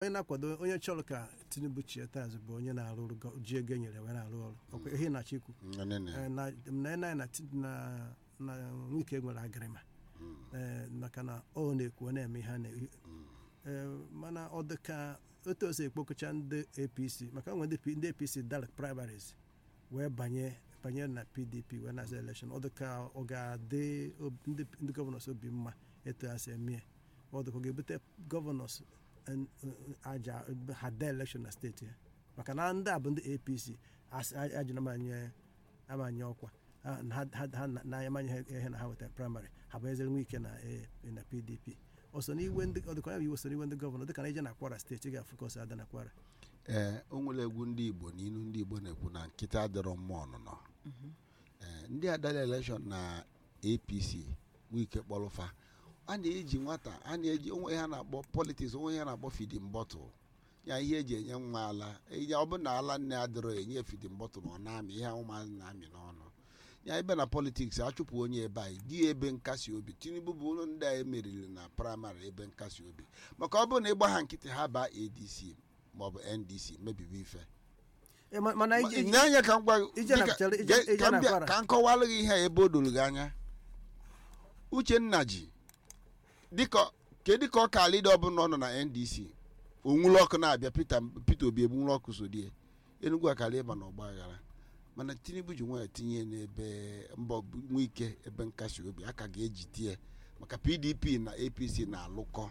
onye na-akwado onye chọrọ ka tinubu chie tazụ bụ onye na-arụ ọrụ gọ- ji ego e nyere wee na-arụ ọrụ ọkwa ihe na chikwu Nene. Eh, na na na na ti- na na nwike nwere agịrịma Eh, maka na ọ na-ekwu ọ na-eme ihe a na Eh, mana ọ dị ka otu o si ekpokọcha ndị apc maka nwe ndị P- ndị apc dara primaries wee banye banye na pdp wee na-aza elekshon ọ dị ka ọ ga-adị ob- ndị ndị gọvanọs obi mma etu ha si eme ya. ọ dị ka ọ ga-ebute gọvanọs en- aja ha dee elekshon na steeti ya maka na ndị a bụ ndị apc asị- a- ajụ na amanye amanye ọkwa Ha- ha ha- ha na- na amanye ha ihe na ha wetara praịmarị ha bụ ezere nwe ike na eh, na pdp ọ so n'iwe ndị ọ dịkwa ya bụ iwe so n'iwe ndị gọvanọ dịka na ije na kwara steeti ị ga-afụ ka ọ si ada na kwara ee o nwere egwu ndị igbo n'ilu ndị igbo na-ekwu na nkịta adịrọ mma ọnụnọ ee ndị adala elekshọn na apc wike kpọrụfa a na-eji nwata a na-eji onwe ha na-akpọ politiks onwe ha na-akpọ fidin bọtụl ya ihe eji enye nwa ala enye ọ bụrụ na ala nne adịrọ enye fidin bọtụl ọ na-amị ihe ụmụazị na-amị n'ọnụ ya ebe na politiks achụpụ onye ebe anyị di ebe nkasi obi tinubu bụ ụlọ ndị a emeriri na praịmarị ebe nkasi obi maka ọ bụrụ na ịgba ha nkịtị ha baa adc maọbụ ndc mebibi ife Eh, ma- mana ije- ije- n'anya ka m gwa ije na dịka- chere- ije- ge- ije ka m na bịa- Kwara. ka m kọwalụ gị ihe a ebe o doro gị anya uchenna ji dịka kedu ka ọ ka lida ọbụla ọ nọ na ndc onwulu ọkụ na-abịa peter peter obi egbunwulu ọkụ so die enugwu akara ịba na ọgba aghara mana tinubu ji nwayọ tinye n'ebe mbọ nwe ike ebe nkasi obi aka ga-eji tie maka pdp na apc na-alụkọ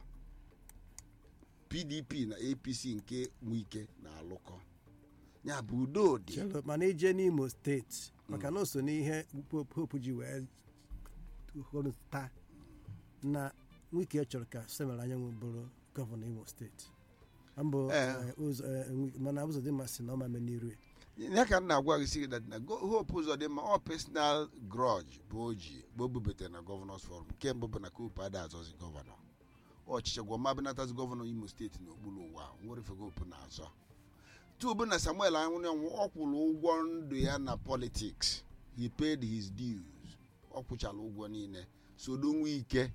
pdp na apc nke nwe ike na-alụkọ ya bụ udo dị Chelụ, mana ije n'imo steeti maka na o so n'ihe Pope Hope ji wee hụrụ taa na nwike chọrọ ka Samuel Anyanwụ bụrụ gọvanọ imo steeti mbụ Eh. eh, ụzọ eh, Nwi- mana ụzọ dị mmasị na ọ ma n'iru ya ya ka m na-agwa gị sị na go- hope ụzọ dị mma ọ personal grudge bụ o ji bụ o bubetere na gọvanọs forum nke mbụ bụ na kopu ada azọzi gọvanọ ọchịchị gwọma benatazi gọvanọ imo steeti n'okpuru ụwa nwere fegopu na-azọ tubu na samuel anwụnyanwụ ọ kwụrụ ụgwọ ndụ ya na politics he paid his dues ọ kwụchara ụgwọ niile sodo nwe ike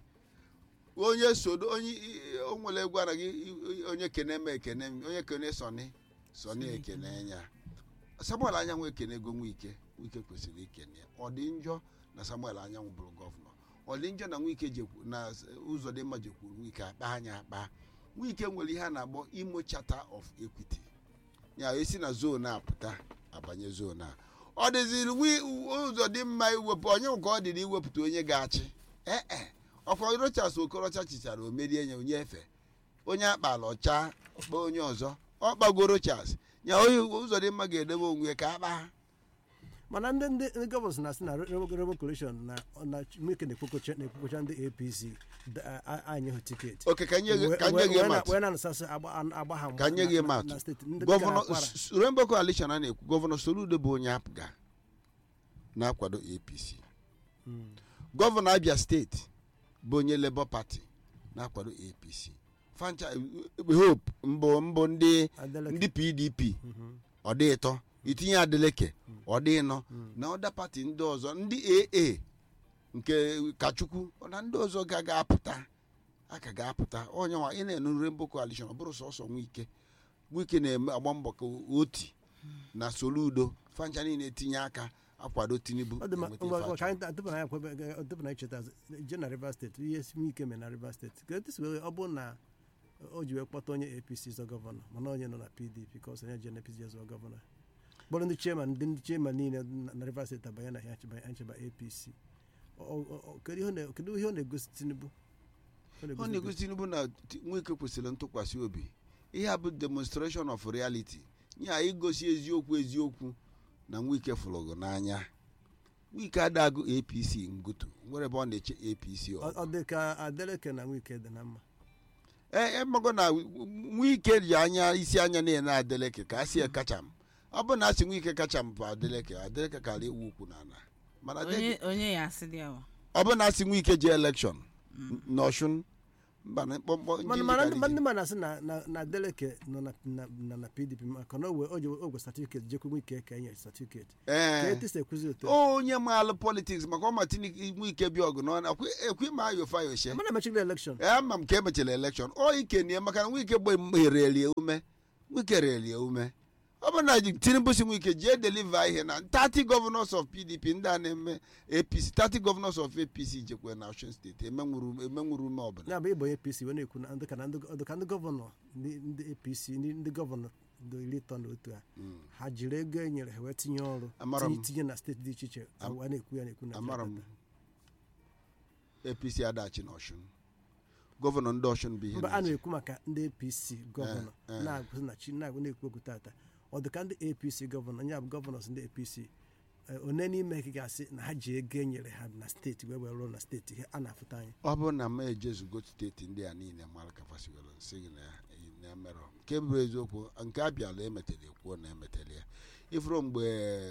onye sodo onye i- i- o nwere egwu anaghị onye kene m ekene m onye kene sọni sọni ekene ya samuel anyanwụ ekene ego nwike nwike kwesịrị ikene ya ọ dị njọ na samuel anyanwụ bụrụ gọvanọ ọ dị njọ na nwike jekwu na ụzọ dị mma jekwuru nwike akpa anya akpa nwike nwere ihe a na-akpọ imo charter of equity ya esi na zon a pụta abanye zon a ọ dịziri wi- ụzọ dị mma iwepụ onye nke ọ dị na iwepụta onye ga-achị ee ọkwa rochas okorocha chichara o merie ya onye efe onye akpala ọcha kpaa onye ọzọ ọ kpago rochas ya onye ụzọ dị mma ga-edebe onwe ya ka akpa mana ndị ndị ndị gọvanọ na-asị na rebo coalition na na nwike na-ekpokocha na-ekpokocha ndị apc da- a- anyị hụ tiketi oke ka nye gị Wee- ka nye gị wee- mat wee na-anasasị agba agba ha ka nye gị na- mat na steeti ndị gọvanọ dịka Kwara. S- Rainbow coalition a na-ekwu gọvanọ soludo bụ onye apụga na-akwado apc Mm. gọvanọ abia steeti bụ onye labour party na-akwado apc fancha hope mbụ mbụ ndị Adeleke. ndị pdp Mhm. ọ dị ịtọ itinye adeleke ọ dị ịnọ na ọda pati ndị ọzọ ndị aa nke kachukwu na ndị ọzọ ga ga-apụta a ka ga-apụta onye nwa ị na-enu Rainbow coalition ọ bụrụ sọsọ nwike nwike na-eme agba mbọ ka oti na soludo fancha niile etinye aka akwado tinubu ọ dị mma enweta ngwa ife ngwa ka achọrọ. anyị tupu na ya kwebe tupu na anyị cheta je na rivers steeti ihe si ike mee na rivers steeti ka etu si wee ọ bụ na o ji wee kpọta onye apc zọ gọvanọ mana onye nọ na pdp ka ọ sọ onye je na apc zọ gọvanọ kpọrọ ndị chairman ndị ndị chairman niile na na rivers steeti abanye na ya ncheba ncheba apc Ọ- ọ- ọ- kedu ihe ọ na- kedu ihe ọ na-egosi tinubu Ọ ọ na-egosi na-egosi tinubu na Ti- nwike kwesịrị ntụkwasị obi ihe a bụ demonstration of reality ya igosi eziokwu eziokwu na nwike fụlụgụ n'anya nwike adagụ apc ngutu nwere ebe ọ na-eche apc Ọ- ọgụ ọ dị ka adeleke na nwike dị na mma ee emago na nwike ji anya isi anya na-ene adeleke ka a si kacham ọ bụ na a sị nwike kacham bụ adeleke adeleke kara ewu ukwu n'ala mana onye onye ya asị dị awa ọ bụ na asị nwike ji elekshọn n'ọshụn mba na mkpọmkpọ mana njinji mana karịzi. ndị ndị mmadụ na-asị na na na Adeleke nọ na na na na PDP maka na owe oje ogwe certificate jekwa ike ka enye certificate ka ee etisi ekwuzi otu a. onye maalụ politiks maka ọma nwe ike bịa ọgụ n'ọnụ ekwe ma ayofa yoshe mana emechigide elekshọn ama m ka emechara elekshọn ọ ike nie maka na nwike gbe merelie ume nwike relie ume ọ bụ na tinubu si nwike jee deliver ihe na 30 governors of pdp ndị a na-eme apc 30 governors of apc jekwe na osun steeti emenwuru emenwuru ume ọbụla ya bụ ịbụ onye APC wee na-ekwu na ndị ka na ndị ọ dị ka ndị gọvanọ ndị ndị APC ndị ndị gọvanọ dị iri ịtọ na otu a ha jiri ego e nyere ha wee tinye ọrụ Amara m. tinye tinye na steeti dị iche iche a na-ekwu ya na-ekwu na amara m Jakarta. apc adachi na osun gọvanọ ndị osun bụ ihe mba a na-eche. na-ekwu maka ndị apc gọvanọ Eh, eh. na-agụzi na chi na-agụ na-ekwu okwu tata ọ dị ka ndị apc gọvanọ ya bụ gọvanọs ndị apc eh, one n'ime ha ga-asị na ha ji ego e nyere ha na steeti wee wee rụọ na steeti ihe a na-afụta anyị ọ bụrụ na m ejezugo steeti ndị a niile mara ka fasiwelo nsị gị na na emerọ nke bụ eziokwu nke abịala emetere ekwuo na emetere ya ifuru mgbe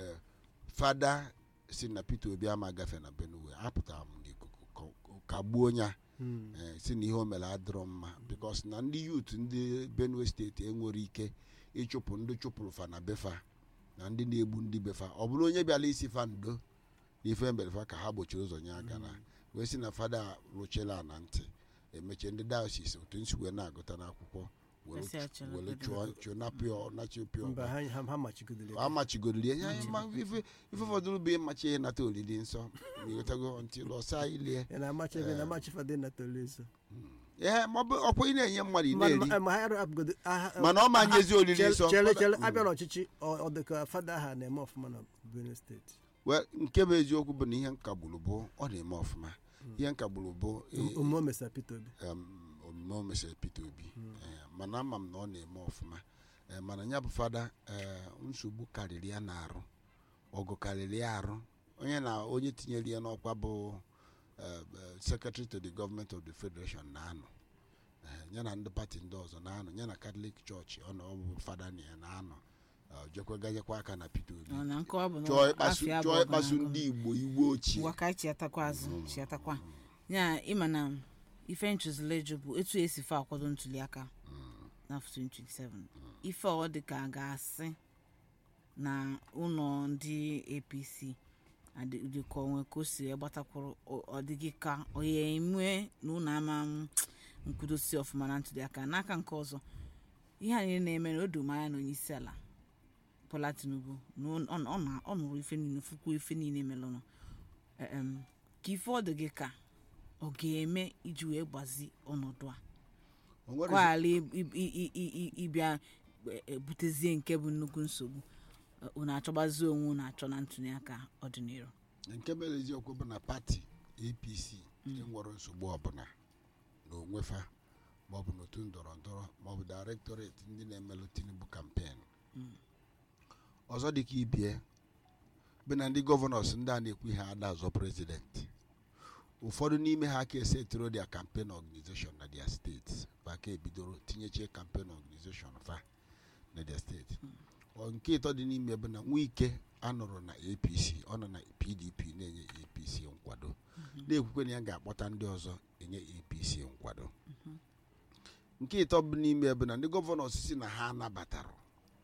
fada si na peter obi ama agafe na benue apụtara m n'ikuku ka- ka gbuo ya Hmm. eh, si na ihe o mere adịrọ mma bikos na ndị yut ndị benue steeti enwere ike ịchụpụ ndị chụpụrụ fa na befa na ndị na-egbu ndị befa ọ bụrụ onye bịala isi fa ndo na ife mberefa ka ha gbochiri ụzọ nye aka na wee sị na fada rụchela na ntị emechie ndị dayosis otu nsi wee na-agụta n'akwụkwọ were Esi achọrọ were obodo. chụọ chụọ napịọ nachio pịọ mba ha ha ha machigodoro ya. amachigoriri ya ya ma ife ife fọdụrụ bụ ịmachi ihe nata olili nsọ ịghọtago ntị lọsa ilie ya na-amachi ebe na-amachi fada na tolizo ee ma ọ bụ ọkwa ị na-enye mmadụ ị na-eri ma ha rapụgodo aha mana ọ ma nyezi olili nsọ chere chere abịa n'ọchịchị ọ ọ dị ka fada ha na-eme ọfụma na Benue steeti Well, nke bụ eziokwu bụ na ihe nkagburu bụ ọ na-eme ọfụma ihe nkagburu bụ eh, omume o mesara Peter Obi em, omume o mesịrị Peter Obi Eh, mana ama m na ọ na-eme ọfụma Eh, mana ya bụ fada eh, nsogbu karịrị ya na-arụ ọgụ karịrị ya arụ onye na onye tinyere ya n'ọkwa bụ eh, eh, secretary to the government of the federation na-anọ Eh, ya na ndị pati ndị ọzọ na-anọ ya na catholic church ọ na ọ bụ fada na ya na-anọ Eh, jekwa ganyekwa aka na Peter Obi Ọ na nkọwa bụ na chọọ ịkpasu afịa bụ chọọ ịkpasu ọgọnagọ. ndị igbo igbo ochie ngwa ka anyị chiatakwa azụ chiatakwa ya ịma na ife nchụzila eju bụ etu esi fe akwado ntuliaka n'afọ 2027 ife ọ dị ka a ga-asị na ụlọ ndị apc adị- dịka onwe ka o si gbatakwuru ọ- ọ dịghị ka ọ ya enwe na ụlọ ama m nkwudosi ọfụma na ntuliaka n'aka nke ọzọ ihe a niile na-eme na o doro m anya na onye isi ala Bola Tinubu na ọ ọ- ọ na- ọ nụrụ ife niile fụkwa ife niile melụnụ em, ka ife ọ dị gị ka ọ ga-eme iji wee gbazi ọnọdụ a O nwere kwala ịbịa e- e- butezie nke bụ nnukwu nsogbu e, unu achọgbazi onwe unu achọ na ntụliaka ọdịnihu nke mere eziokwu bụ na pati apc enwere nsogbu ọbụla na onwefa maọbụ n'otu ndọrọ ndọrọ maọbụ directorate ndị na-emelụ tinubu kampen ọzọ dịka ibie bụ na ndị gọvanọs ndị a na-ekwu ihe ada azọ prezidenti ụfọdụ n'ime ha ka esetiro dia campaign organization na dia steeti ba ka ebidoro tinyechie campaign organization fa na dia steeti Ọ nke ịtọ dị n'ime bụ na nwike anọrọ na apc ọ nọ na pdp na-enye apc nkwado na-ekwukwe na ya ga-akpọta ndị ọzọ enye apc nkwado nke ịtọ bụ n'ime bụ na ndị gọvanọ osisi na ha anabatara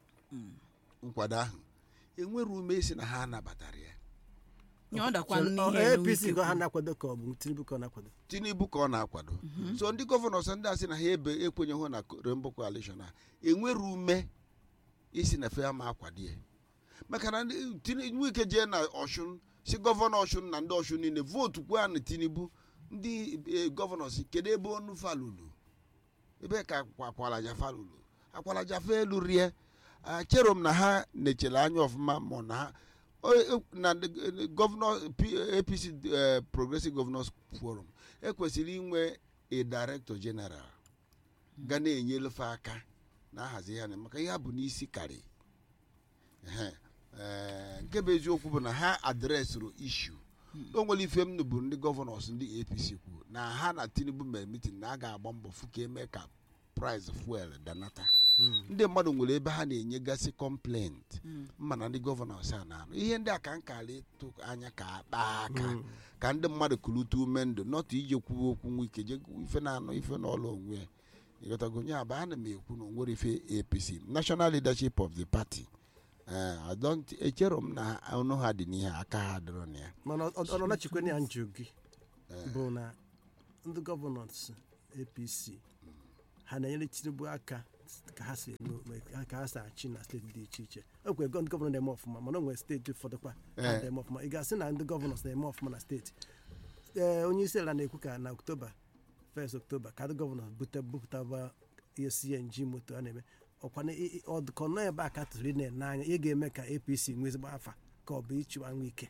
nkwado ahụ enwere ume isi na ha anabatara ya nye ọ dakwa Chere- ọ, n'ihe apc Wike ka ha kwuru. na-akwado ka ọ bụ tinubu ka ọ na-akwado tinubu ka ọ na-akwado so ndị gọvanọ sọ ndị a sị na ha ebe ekwenyeghụ na rainbow coalition a enwere ume isi na fe ama akwado ya maka na ndị- Tini- nwike jee na ọshun si gọvanọ ọshun na ndị ọshun niile vootu kwa na tinubu ndị eh, gọvanọ si kedu ebe onu falulu ebe ka akwa- akwalaja falulu akwalaja fa elu rie Ah, chere m na ha nechere anya ọfụma ma na ha o- e- na the- eh, gọvanọ P- apc eh, progressive governors forum ekwesịrị inwe a director general ga na-enyelefe aka na-ahazi ya na maka ihe a bụ n'isi karị Ehe. Eh, nke bụ eziokwu bụ na ha adresịrị ishu o nwere ife m bụ ndị gọvanọs ndị apc kwuru na ha na tinubu mere mitin na a ga-agba mbọ fụ ka eme ka price fuel danata ndị mmadụ nwere ebe ha na-enyegasị kọmplent mma na ndị gọvanọs a na-anụ ihe ndị a ka nkala ịtụ anya ka akpa aka ka ndị mmadụ kulite ume ndụ nọtụ ije kwuwe okwu nwa ike je ife na-anụ ife n'ọlụ onwe ya ịghọtago nya bụ ana m ekwu na onwere ife apc national leadership of the party eh, I don't echero m na ọnụ ha dị n'ihe aka ha dịrọ na ya mana ọ ọ nachikwe ya njụ gị bụ na ndị gọvanọs apc ha na-enyere tinubu aka ka ha si eme ome- ka ha si achị na steeti dị iche iche o nwere gọ- ndị gọvanọ na-eme ọfụma mana o nwere steeti ụfọdụkwa ha Eh. na-eme ọfụma ị ga-asị na ndị gọvanọs na-eme ọfụma na steeti ee onye isi ala na-ekwu ka na oktoba 1 oktoba ka ndị gọvanọ bute bupụtaba ihe cng moto a na-eme ọkwa na ị- ị- ọdụkọ nọ ebe a ka tụrụ na-ene anya ihe ga-eme ka apc nwee ezigbo afa ka ọ bụ ịchịwa nwa ike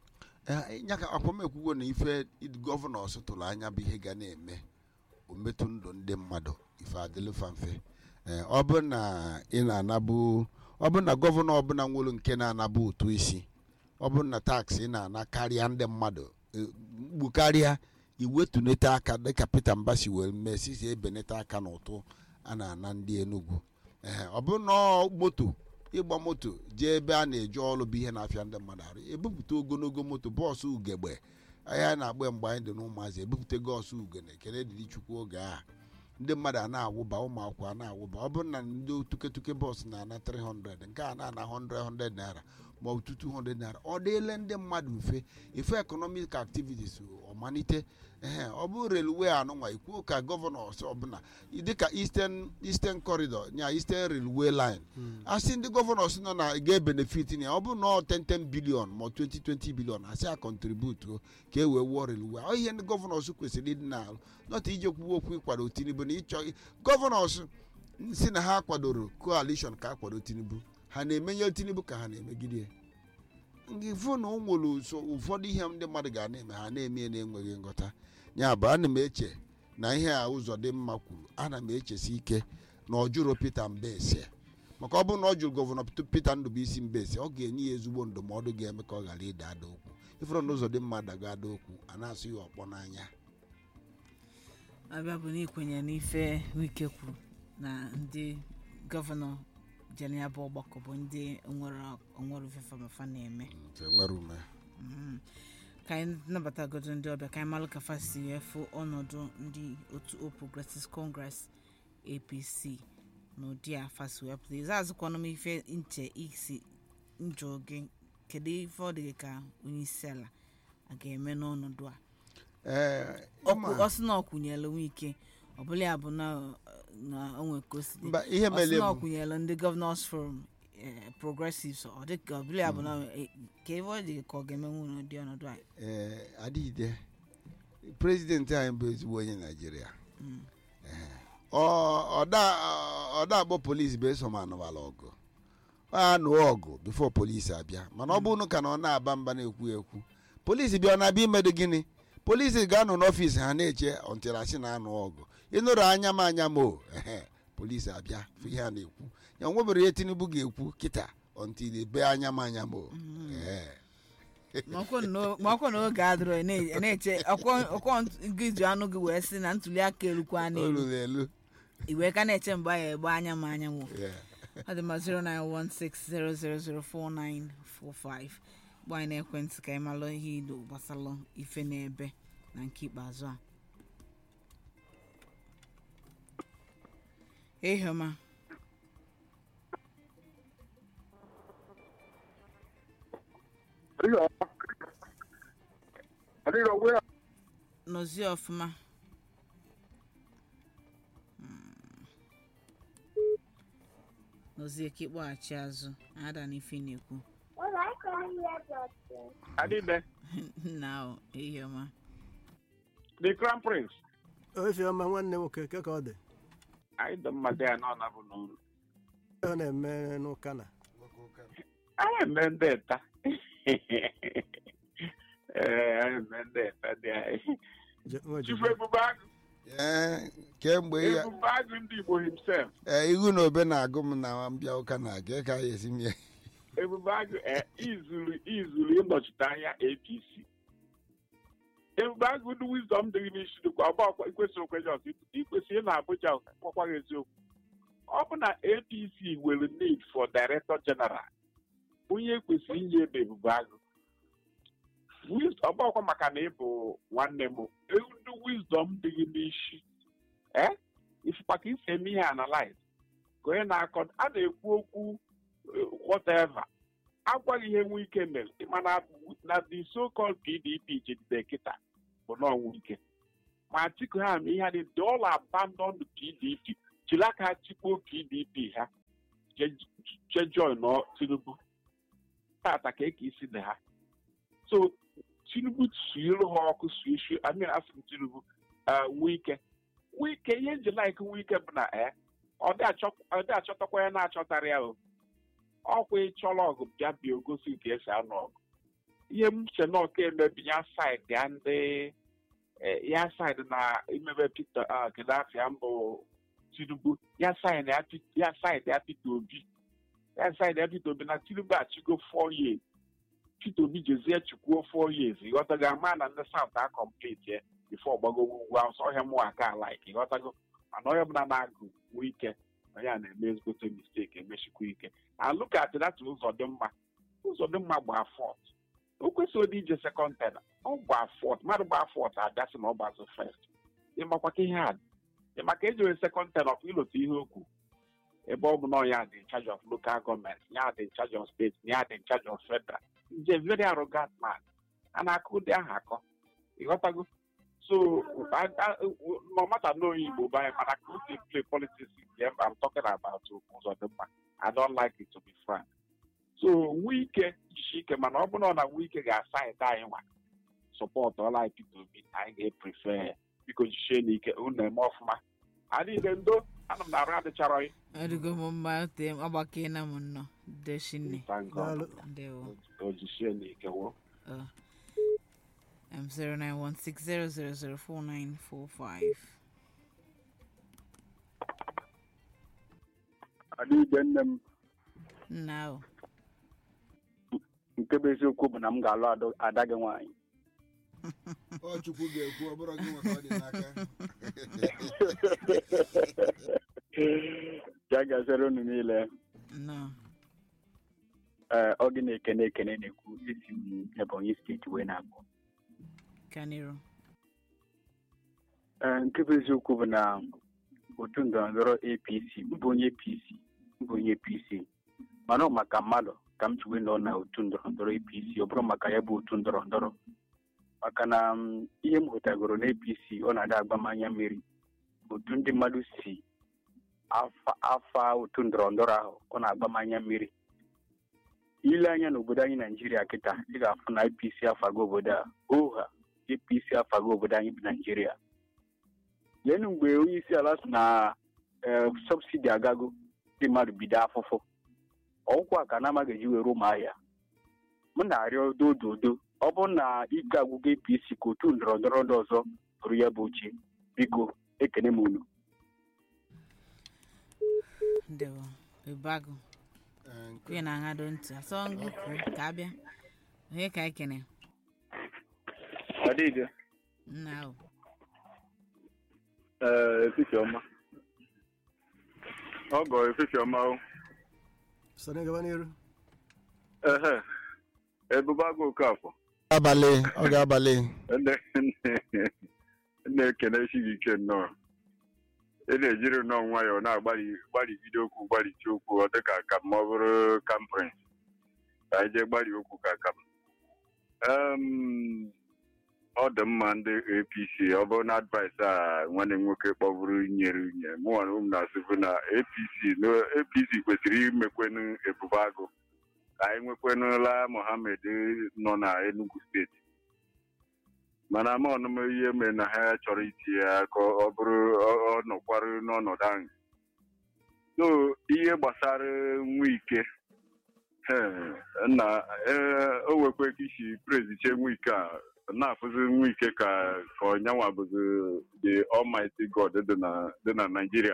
Eh, nya ka akwamekwugo na ife gọvanọs tụrụ anya bụ ihe ga na-eme ometụ ndụ ndị mmadụ ife adịlụfa mfe Eh, ọ bụ na ị na-anabụ ọ bụ na gọvanọ ọbụla nwere nke na-anabụ ụtụ isi ọ bụ na taksị ị na-ana karịa ndị mmadụ eh, mgbu karịa iwetunete aka dịka Peter Mbasi were mee sisi ebenete aka n'ụtụ a na-ana ndị Enugu Ehe, ọ bụ na ọ moto ịgba moto jee ebe a na-eje ọrụ bụ ihe na-afịa ndị mmadụ arụ ebupụta ogologo moto bọọsụ ugegbe ahịa na-agba mgbe anyị dị n'ụmụazị ebupụta gọọsụ ugene kene dịrị chukwu oge a ndị mmadụ a na-awụba ụmụ akwụkwọ a na-awụba ọ bụrụ na ndị tuketuke bọọsụ na-ana 300 nke a na-ana 100 100 naira ma ọ bụ 200 naira ọ dịele ndị mmadụ mfe ife economic activities ọmalite ehe ọ bụ relwe anụnwa ikwuo ka gọvanọs ọbụla dịka eastern eastern corridor nya eastern railway line asị ndị gọvanọs nọ na ga-ebenefit na ya ọ bụ na ọ 10 bilion ma ọ 20 20 bilion asị a kọntributu ka e wee wụọ railway ọ ihe ndị gọvanọs kwesịrị ịdị na-alụ nọta ije kwuwe okwu ịkwado tinubu na ịchọ gọvanọs si na ha kwadoro coalition ka a kwado tinubu ha na-emenye tinubu ka ha na-emegide ya nke fụ na o nwere so ụfọdụ ihe ndị mmadụ ga na-eme ha na-eme ya na-enweghị nghọta ya bụ ana m eche na ihe a ụzọ dị mma kwuru ana m echesi ike na ọ jụrụ Peter Mbese maka ọ bụrụ na ọ jụrụ gọvanọ Peter Ndụbụisi Mbese ọ ga-enye ya ezigbo ndụmọdụ ga-eme ka ọ ghara ịda ada okwu ifere na ụzọ dị mma dago ada okwu a na-asụ ya ọkpọ n'anya abịa bụ na ikwenye n'ife wike kwuru na ndị gọvanọ jere ya bụ ọgbakọ bụ ndị nwere onwere ofefe mafa na-eme nke nwere ume Mhm. ka anyị nabatagodo ndị ọbịa ka anyị malụ ka fa si wee fụ ọnọdụ ndị otu All Progressives Congress APC n'ụdị a fa si wee pụta ịza azụkwanụ m ife nche isi njọ gị kedu ife ọ dị gị ka onye isi ala a ga-eme n'ọnọdụ a ee Ọkwụ- ọ sị na ọ kwụnyere nwe ike ọ bụla ya bụ na na o nwere ka o si dị. mba ihe ọ sị mere na ọ bụ kwụnyere ndị Governors Forum eh, Progressives ọ dị ka ọ bụla ya bụ na eh, ka ebe ọ dị ka ọ ga-emenwu n'ụdị ọnọdụ a ee adịgide prezidenti anyị bụ ezigbo onye naijiria Mm. Ọ- ọda ọda akpọ polisi bụ eso ma anụbala ọgụ ọ anụ ọgụ bifo polisi abịa mana ọ bụrụ ka na ọ na-aba mba na-ekwu ekwu polisi bịa ọ na-abịa imedo gịnị polisi ga-anọ n'ọfịs ha na-eche ọntịrasị na-anụ ọgụ ịnụrụ anya m anya m o ehe polisi abịa fụ ihe a na-ekwu ya nwebere ihe tinubu ga-ekwu kịta ọntịrị be anya m anya m o Ehe. ma ọkwa na oge adịrọ ị na- ị na-eche ọkwọ gị ji anụ gị wee sị na ntuli aka elukwa o n'elu ruru elu iwe ka na-eche mgbe ya egbe anya m anya nwụ Yeah. ọ dị ma 09160004945 gba anyị n'ekwentị ka anyị malụ ihe ido gbasalụ ife n'ebe na nke ikpeazụ a ehioma Adiga. Adiga, where? nọzie ọfụma Mm. nọzie ka ịkpọghachi azụ ada na ife ị na-ekwu Adibe, na o ehioma the crown prince. ofiọma nwanne nwoke ke ka ọ dị Anyị dị mmadụ ya nọ na bụ n'ụlọ. ọ na-eme n'ụka na Anyị eme ndị eta. Ee, anyị eme ndị eta dị anyị. Je- nwa Chifu Ojukwu. Ebube Agụ, Ee, kemgbe ya Ebube Agụ ndị Igbo himself. ee, ihu na obe na-agụ m na mbịa ụka na-aga ka ya esi m ya Ebube Agụ eh, izuru izuru ịnọchite anya APC. Ebube Agụ ndị wisdom dị n'isi dịkwa ọgba ọkwa ikwesịrị okwenye ọzọ ikwesịrị ị na Abuja kwakwaghị eziokwu. ọ bụ na apc nwere need for director general onye kwesịrị inye ebe ebubo agụ Wis- ọ bụ ọkwa maka na ị bụ nwanne m ndị wisdom dị gị n'isi ee ifụkwa ka isi eme ihe analyze ka onye na-akọ a na-ekwu okwu eh, whatever agwaghị ihe nwe ike mere mana na the so called pdp jidere kịta bụ na ọnwụ ike ma atiku ha ma ihe dị they all abandon the pdp jiri aka ha tikpuo pdp ha je join nọ tinubu tata ka eke isi dị ha so tinubu suiru ha ọkụ suisu amin asị m tinubu eh, wike wike ihe nji like wike bụ na eh, ọ dị achọ- ọ dị achọtakwa ya na-achọtara ya o ọkwa ịchọrọ ọgụ bịa bịa ogosi nke esi anụ ọgụ ihe m che na ọka emebi ya saịdị ya ndị eh, ya saịdị na imebe Peter ah, Gaddafi ya mbụ Tinubu ya saịdị ya Pete- ya saịdị ya Peter Obi ya saịdị ya Peter Obi na Tinubu achịgo four years Peter Obi jezie chukwuo four years ịghọtago ama na ndị South a complete ya before gbagogo ugwu awụsa ọhịa mụ aka like ịghọtago mana onye ọbụla na-agụ nwee ike onye a na-eme ezigbote mistake emechikwa ike and look at that ụzọ dị mma ụzọ dị mma gbaa fọt o kwesịrị dị ije sekọnd ten ọ gbaa fọt mmadụ gbaa fọt abịasị na ọ gbazụ fest ịmakwa ka ihe a dị ịmaka ejere sekọnd ten of ilote ihe okwu ebe ọ bụ na ya dị in charge of local gọọmenti ya dị in charge of steeti ya dị in charge of federal nje very arrogant man a na-akụ ụdị ahụ akọ ịghọtago so I- I- no matter no igbo bụ anyị mana ka o si play politics game I'm talking about ụzọ dị mma I don't like it to be frank so wike jishi ike mana ọ bụrụ na wike ga-asaịd anyị nwa sọpọt ọla Peter Obi anyị ga-eprefe biko jichie n'ike unu eme ọfụma adịghị ndo ana m na arụ adịchara anyị ọdịgo m mma ote m agbakena m nnọọ deshinne Thank God. Daalụ. ndewo o jichie n'ike wo Uh, um, 0916000495. adịghị nne m Now, nke bụ eziokwu bụ na m ga-alụ ado- ada gị nwaanyị ọ chukwu ga-ekwu ọ bụrụ gị nwe ka ọ dị n'aka ya gazere unu niile no. ee ọ gị na-ekene ekene na-ekwu esi m ebonyi steeti wee na-akpọ Kaniro. ee nke bụ eziokwu bụ na otu ndọrọndọrọ apc mbụ onye apc mbụ onye apc mana ọ maka mmadụ ka m ji wee nọ na otu ndọrọndọrọ apc ọ bụrụ maka ya bụ otu ndọrọndọrọ maka na mm, ihe m hụtagoro na apc ọ na-ada agba m anya mmiri otu ndị mmadụ si afa afa otu ndọrọndọrọ ahụ ọ na-agba m anya mmiri ile anya n'obodo anyị naijiria kịta ị ga-afụ na apc afago obodo a oha apc afago obodo anyị bụ naijiria leenụ mgbe onye isi ala si na ee sọbsidi agago ndị mmadụ bido afụfụ ọgwụkwa ka na-amaghị eji were ụmụahịa m na-arịọ dododo ọ bụrụ na ike agwụgo apc ka otu ndọrọndọrọ ndị ọzọ bụrụ ya bụ oche biko ekene m unu Ndewo. Bebago. Ee, nke- Onye na-aṅado ntị. Asọ ngụ kwuru ka abịa. Onye ka ekene? adịghị Nna o. efifie ọma ọgọ efifie ọma o soro gaba n'iru ehe ebube agụ okafọ abalị ọ ga-abalị na-ekene gị ike nnọọ ị na-ejiri nnọọ nwayọọ na-agbalị gbalịgide okwu gbalịchi okwu ọ dịka ka ma ọ bụrụ kamprins ka anyị jee gbalị okwu ka ka m Em, ọ dị mma ndị apc ọ bụrụ na advice a nwanne m nwoke kpọburu nyere unye mụnwa na ụmụ na-asịbụ na apc na apc kwesịrị imekwenu ebube agụ ka anyị nwekwenụla mohammed nọ na enugu steeti mana ama ọnụma ihe mere na ha chọrọ itinye ya ka ọ bụrụ ọ- ọ nọkwarụ n'ọnọdụ ahụ so ihe gbasara nwike eh, na eh, o nwekwe ka isi preziche nwike a na-afụzi nwike ka ka ọnyanwa bụzi the almighty god dị na dị na naijiria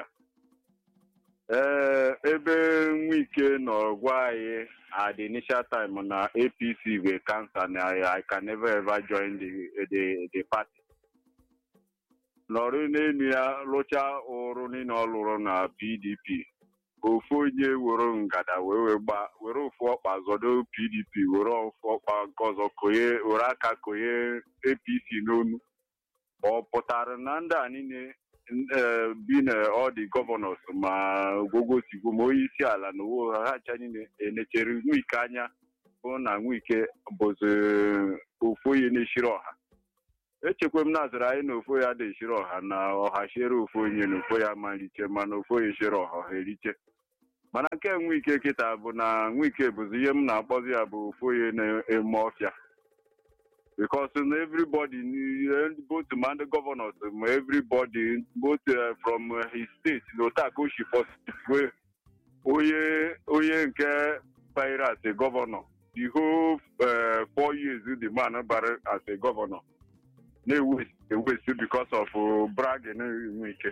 ee ebe nwike nọ gwa anyị at the initial time na apc were cancer na i can never ever join the the the party nọrọ n'elu ya rụchaa ụrụ niile ọ lụrụ na pdp ofu onye were ngada wee wee gba were ofu ọkpa zọdo pdp were ofu ọkpa nke ọzọ konye were aka konye apc n'onu ọ pụtara na ndị a niile eh, bi na ọ dị gọvanọs ma ogwogosigbo ma onye isi ala na owo ha hacha niile enechere nwike anya bụ na nwike bụzi ofu onye na-eshiri ọha echekwa m nazụrụ anyị na ofu ya na-eshiri ọha na ọha shiere ofu onye na ofu ya malite mana ofu onye shiri ọha ọha eriche mana nke nwike kịta bụ na nwike bụzi ihe m na-akpọzi ya bụ ofu onye na-eme ọfịa because na everybody ni- both ma ndị governors ma everybody both uh, from uh, his state na otu ka o si fọsitwe onye onye nke banyere as a governor the whole uh, four years the man bara as a governor na-ewesi ewesi because of uh, bragging enwe ike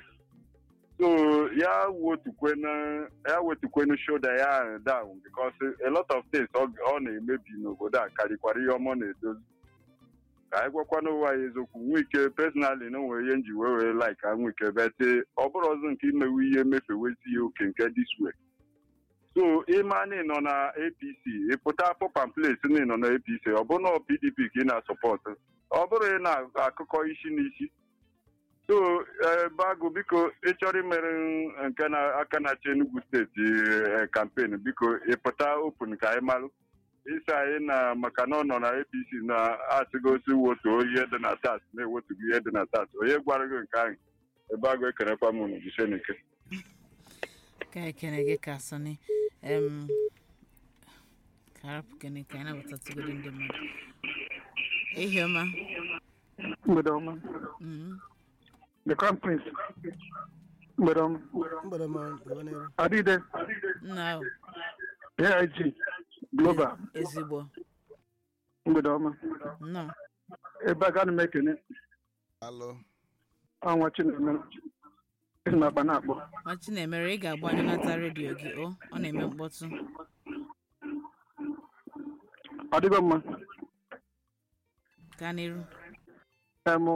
so ya wetukwenu ya wetukwenu shoulder ya down because a lot of things ọ ọ na-emebi n'obodo a karịkwara ihe ọma ọ na-edozi ka anyị gwakwana ụwa ya eziokwu nwike personally na onwere ihe nji wee wee like ka nwike bete ọ bụrụ ọzọ nke imewe ihe mefewezi ya oke nke this way so ịma na ị nọ na apc ịpụta pop and place na ị nọ na apc ọ bụrụ na pdp ka ị na-asọpọtụ ọ bụrụ ị na-akụkọ isi n'isi so eh, bago biko ịchọrọ imere m nke na aka na-achị enugu steeti eh, campaign biko ịpụta open ka anyị malụ isi anyị na maka na ọ nọ na apc na-asịgosi wotu ihe dị na tat na-ewetugo ihe dị na tat onye gwara gị nke ahụ ebe agụ ekenekwa m unu jisenike ka ekene gị ka sọni em ka arapụ kene ka anyị nabatatụgodo ndị mmadụ ehi ọma mgbede ọma Mhm. the crown prince mgbede ọma mgbede ma gaba n'iru adịde nna ahụ aig global ezigbo mgbede ọma nnọọ ebe a ga m ekene alụ ọnwa chinemere esi na akpa na-akpọ machi na-emere ị ga-agbanyụ nata redio gị o ọ na-eme mkpọtụ ọ dịgo mma gaa n'iru em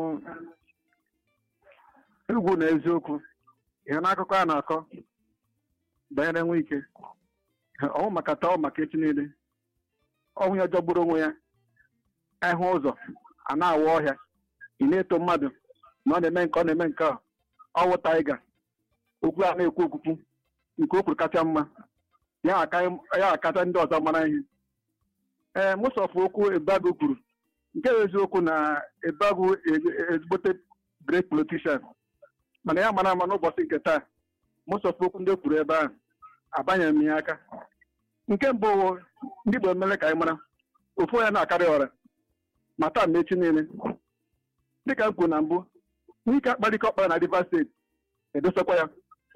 egwu na eziokwu ihe n'akụkọ a na-akọ banyere nwa ike ọnwụ maka taa ọ maka echi niile ọnwụ ya jọgburu onwe ya ịhụ ụzọ a na-awa ọhịa ị na-eto mmadụ na ọ na-eme nke ọ na-eme nke a ọwụ taiga okwu a na-ekwu okwukwu nke o kwuru kacha mma ya aka- ya akacha ndị ọzọ mara ihe ee mụsọfụ okwu ebago kwuru nke bụ eziokwu na ebago ezigbote great politician mana ya mara ama n'ụbọchị nke taa mụsọfụ okwu ndị o kwuru ebe ahụ abanyeghị m ya aka nke mbụ wụ, ndị Igbo emere ka anyị mara ofu onye na-akarị ọra ma taa ma echi niile dịka m kwuru na mbụ n'ike akparịka ọkpara na Rivers steeti edosakwa ya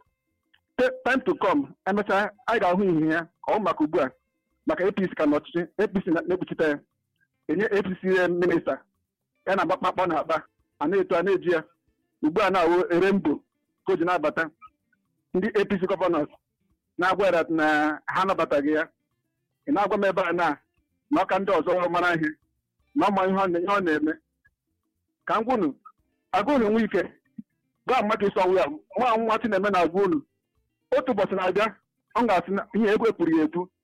Te- time to come emechaa anyị ga-ahụ ihe ya ọ maka ugbu a maka APC ka n'ọchịchị APC na- na-ekpuchite ya enye APC minista ya na mkpakpọ na akpa a na-eto a na-eji ya ugbu a na-awụ erembo ka o ji na-abata ndị APC gọvanọs na-agwa ya na ha anabataghị ya ị na-agwa m ebe a na na ọka ndị ọzọ mara ihe na ọma ihe ọ na- ihe ọ na-eme ka m gwunu agwa unu nwe ike gwa mmadụ isi ọnwụ ya nwa nwa na-eme na agwa unu otu ụbọchị na-abịa ọ ga-asị na ihe ego ekwuru ya ekwu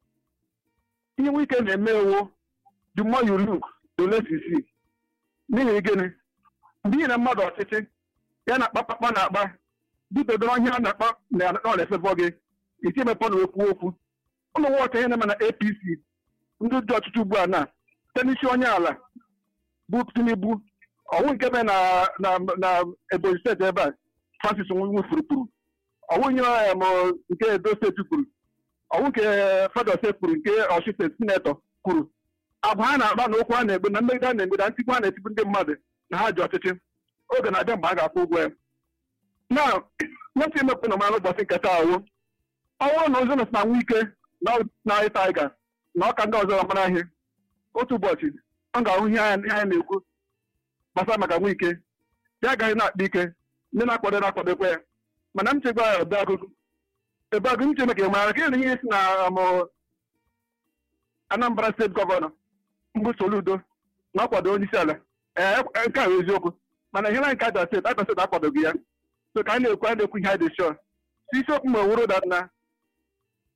ihe nwe ike na-eme ewu the more you look the less you see n'ihi gịnị mgbe ị na mmadụ ọchịchị ya na akpakpakpa na akpa bidodoro ihe a na-akpa na ọ na-efebọ gị iti emepe na okwu okwu ụmụ nwoke ihe na-eme na apc ndị dị ọchịchị ugbu a na site n'isi onye ala bụ tinubu ọnwụ nke mere na na na ebonyi steeti ebe a francis nwefuru kwuru ọnwụ nye ya ma nke edo steeti kwuru ọnwụ nke federal steeti kwuru nke ọchị steeti sinetọ kwuru agwa ha na-akpa na okwu ha na-egbu na mmegide a na-egbu na ntigbu ha na-etigbu ndị mmadụ na ha ji ọchịchị oge na-abịa mgbe a ga-akwụ ụgwọ ya na nwetị emepụ na mara ụbọchị nke taa awụ ọnwụrụ na ụzọ nọsị na nwa ike na ịta ịga na ọka ndị ọzọ mara ihe otu ụbọchị ọ ga-ahụ ihe anyị ihe anyị na-ekwu gbasara maka nwa ike ya agaghị na-akpa ike ndị na-akwado na-akwadokwa ya mana m chegwa ya ebe agụgụ ebe agụ m che maka mara ka ihe si na amụ Anambra steeti gọvanọ mbụ Soludo na ọkwado onye isi ala ee nke a bụ eziokwu mana ihe na nke Abia steeti Abia steeti akwadoghị ya so ka anyị na-ekwu anyị na-ekwu ihe anyị dị sure so isiokwu ma wuru dat na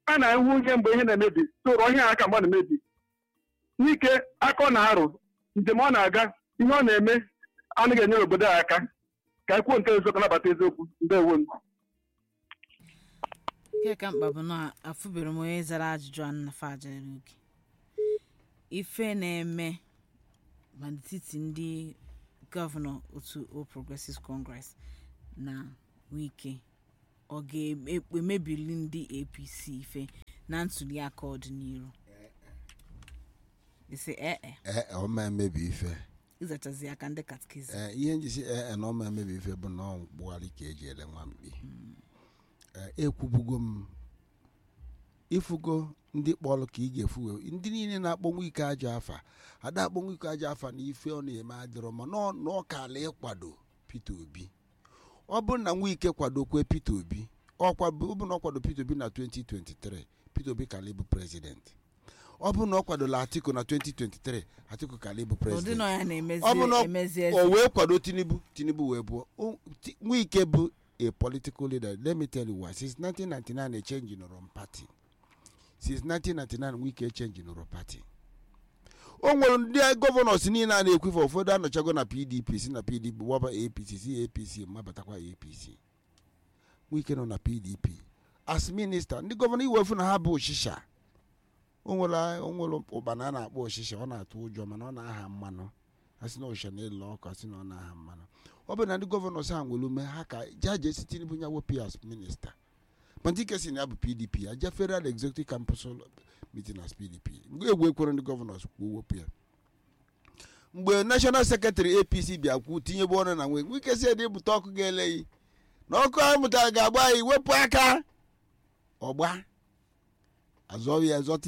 a na-ewu ihe mgbe ihe na-emebi tụrụ ihe aka mgbe ọ na-emebi n'ike aka ọ na-arụ njem ọ na-aga ihe ọ na-eme anaghị enyere obodo a aka ka ekwuo nke eziokwu nabata eziokwu ndewo m nke ka mkpa bụ na afụbere m onye zara ajụjụ a nnafa ajara oge ife na-eme ma n'etiti ndị gọvanọ otu All Progressives Congress na wike ọ ga-emebili ndị apc ife na ntuli aka ọdịnihu isi ee ee ọ ma emebi ife ịzachazi aka ndị katkizim ee ihe njisi ee na ọ ma emebi ife bụ na ọ mkpụgharị ka eji ele nwa mkpi ee ekwubugo m ifugo ndị kpọrọ ka ị ga-efu ndị niile na-akpọnwụ ike aja afa ada akpọnwụ ike aja afa na ife ọ na-eme adịrọ ma na ọ kala ịkwado Peter Obi ọ bụrụ na Nwike kwadokwe Peter Obi ọ bụ na ọ kwado Peter Obi na 2023 Peter Obi kala ịbụ prezident ọ bụrụ na ọ kwadola Atiku na 2023 Atiku kala ịbụ prezident ọ bụ na o wee kwado Tinubu Tinubu wee bụọ Nwike bụ a political leader let me tell you why since 1999 a change in our party since 1999 Wike change in our party o nwere ndị gọvanọs niile a na-ekwefe ụfọdụ anọchago na pdp si na pdp waba apc si apc mabatakwa apc Wike nọ na pdp as minista ndị gọvanọ iwefu na ha bụ ọchịcha o nwere ụkpana a na-akpọ ọchịcha ọ na-atụ ụjọ mana ọ na-aha mmanụ asị na ọchịcha na-ele ọkụ asị na ọ na-aha mmanụ ọ bụ na ndị gọvanọs ha nwere ume ha ka jaje si tinubu ya wepụ ya as minista Mantike si na ya bụ pdp aja federal executive campus meeting as pdp mgbe egwu ekwere ndị gọvanọs kwuo wepụ ya mgbe national secretary apc bịa kwu tinyebe ọnụ na nwe Wike si ede bute ọkụ ga-eleghị na ọkụ ahụ mụtara ga-agba anyị wepụ aka ọgba azọghị ya zọta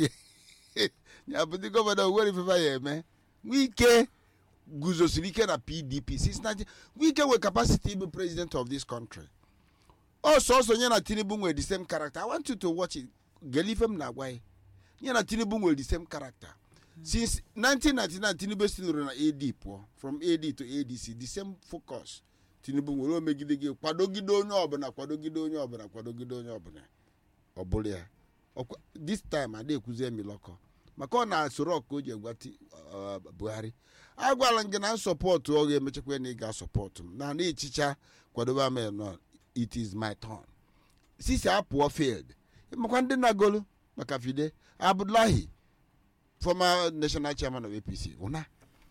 ya bụ ndị gọvanọ nwere ifefe ya eme Wike guzosiri ike na pdp since 19 Wike nwere capacity ịbụ president of this country ọsọsọ nye na tinubu nwere the same character i want you to watch it gelife m na-agwa ya nye na tinubu nwere the same character since 1999 tinubu sinoro na ad pụọ from ad to adc the same focus tinubu nwere omegide gị kwadogide onye ọbụla kwadogide onye ọbụla kwadogide onye ọbụla ọ bụrụ ya this time ada ekwuzie milọkọ maka ọ na-asoro ọka o ji egwa buhari agwala m gị na nsọpọtụ ọ ga-emechakwa na ị ga-asọpọtụ m na na-echicha kwadobe ama nọ it is my turn sisi apụọ field makwa ndị na-agolu maka fide abdullahi former national chairman of apc ụna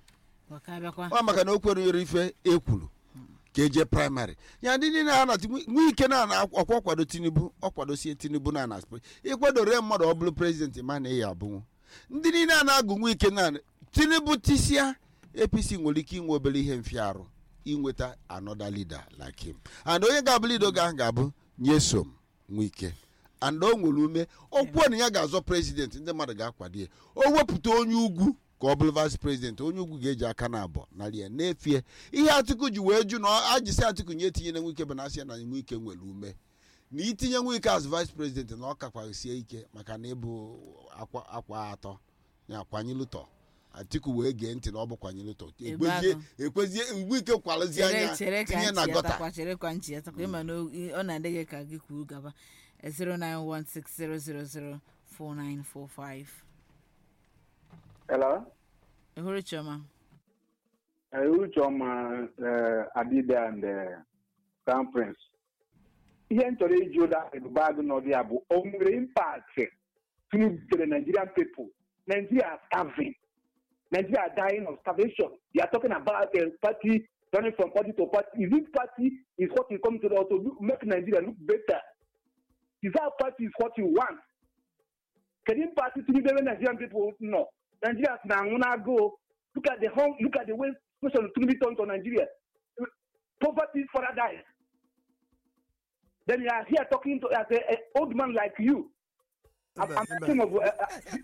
ọ maka na o kwere ife ekwuru ka eje praịmarị ya ndị niile a na Nwike na ọkwa kwado tinubu ọ kwadosie tinubu na na ịkwadore mmadụ ọ bụrụ prezidenti ma na ya abụnwu ndị niile a na-agụ Nwike na tinubu tisia apc nwere ike inwe obere ihe mfiarụ inweta another leader like him and onye ga-abụ leader oge ahụ ga-abụ nyesom Nwike and o nwere ume okwuo na ya ga-azọ prezident ndị mmadụ ga-akwado ya o wepụta onye ugwu ka ọ bụrụ vice president onye ugwu ga-eji aka na abụọ narị ya n'efie ihe Atiku ji wee jụ na ajisi Atiku nye etinyere Nwike bụ na asị ya na Nwike nwere ume na itinye Nwike as vice president na ọ kakwasie ike maka na ịbụ akwa atọ ya kwanyelụtọ atiku wee gee ntị na ọ bụ kwanyere ụtọ ekwezie mgbe ike kwalụzie anya tinye na gọta ọ na-adị gị ka gị kwuru gaba 09160004945 Hello? ehuru chioma ehuru chioma adịbe and crown prince ihe m chọrọ iji ụda ebube agụ n'ọdị ya bụ o nwere impact tinubu tere nigerian people nigeria starving Nigeria are dying of starvation. You are talking about a party turning from party to party. Is this party is what you come to the, to look, make Nigeria look better? Is that party is what you want? Can you party to the Nigerian people? No. Nigerians now wanna go. Look at the home. Look at the way social to be turned to Nigeria. Poverty further dies. Then you are here talking to as an old man like you. I'm, I'm talking of. Uh, uh,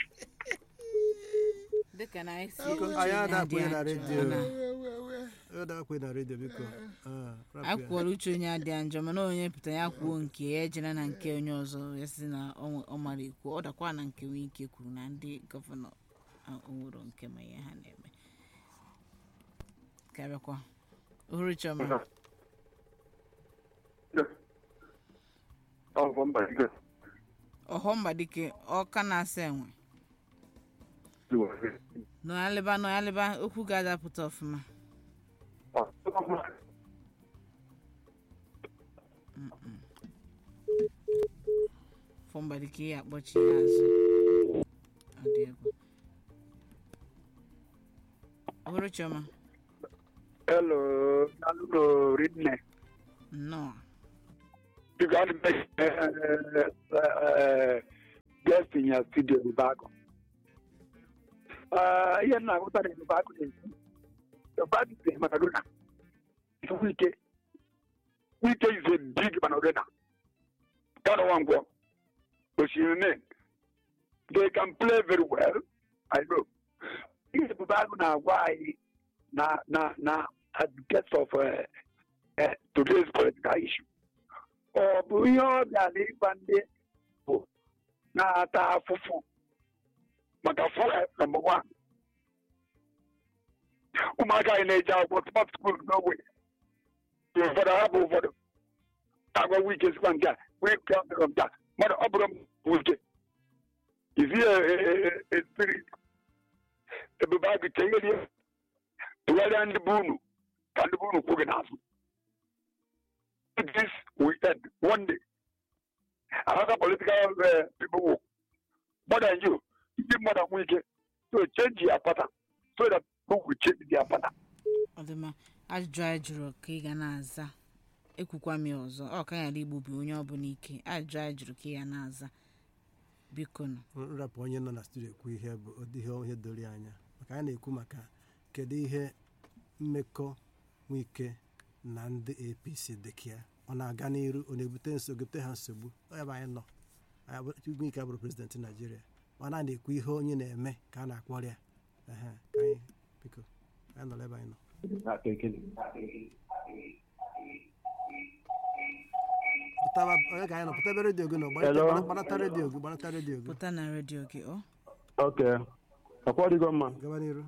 dịka na anyị si anyị adakwe na redio adakwe na redio biko anyị kwuola uche onye adịa njọ mana onye pụta ya kwuo nke ya ejena na nke onye ọzọ ya si na ọ mara ekwu ọ dakwa na nke nwee ike kwuru na ndị gọvanọ onwero nke ma ihe ha na-eme ka bịakwa ohuru chioma ọhọmba dike ọka na-asa enwe nọyalịba nọyalịba okwu ga-adapụta ọfụma fọmba dike ya akpọchi ya azụ ọ dị egwu ọhụrụ chiọma Hello, Naluno Ridne. nnọọ You got to make uh, uh, guest in your studio, Bago. Uh, yeah, now what are the Bago? The Bago is Maradona. It's Wike. Wike is a big Maradona. Kind of one go. But you name. They can play very well. I know. It's Bago now. Why? Na na na advocates of uh, uh, today's political issue. ọ bụ ihe ọbịa na ịgba ndị bụ na-ata afụfụ maka fọrọ nọmba wan ụmụaka anyị na-eji akwụkwọ smart school n'ogbe ụfọdụ ha bụ ụfọdụ agwa wike sikwa nke a wike ọbụrụ nke a mmadụ ọ bụrụ wike izi spirit ebube agụ chegherie tụgharịa ndị bụ unu ka ndị bụ unu kwụ gị n'azụ this weekend, one day. Another political uh, people will, more than you, you give more than we get. So change your pattern so that people will change their pattern. ọ dị mma ajụjụ anyị jụrụ ka ị ga na-aza ekwukwa m ya ọzọ ọ ka ghara igbubi onye ọbụla ike ajụjụ anyị jụrụ ka ị ga na-aza biko nụ nrapụ onye nọ na studio ekwu ihe bụ ụdị ihe ihe doro ya anya maka anyị na-ekwu maka kedu ihe mmekọ nwike na ndị apc dịka ya ọ na-aga n'iru ọ na-ebute nsogbu ebute ha nsogbu ọ ya bụ anyị nọ nwike abụrụ prezidenti naijiria mana a na-ekwu ihe onye na-eme ka a na-akpọrọ ya ehe ka anyị biko anyị nọrọ ebe anyị nọ pụtaba onye ka anyị nọ pụtaba redio gị nọ gbanata- gbanata redio gị gbanata redio gị pụta na redio gị ọ Ok. Ọkwa ọdịgo mma. gaba n'iru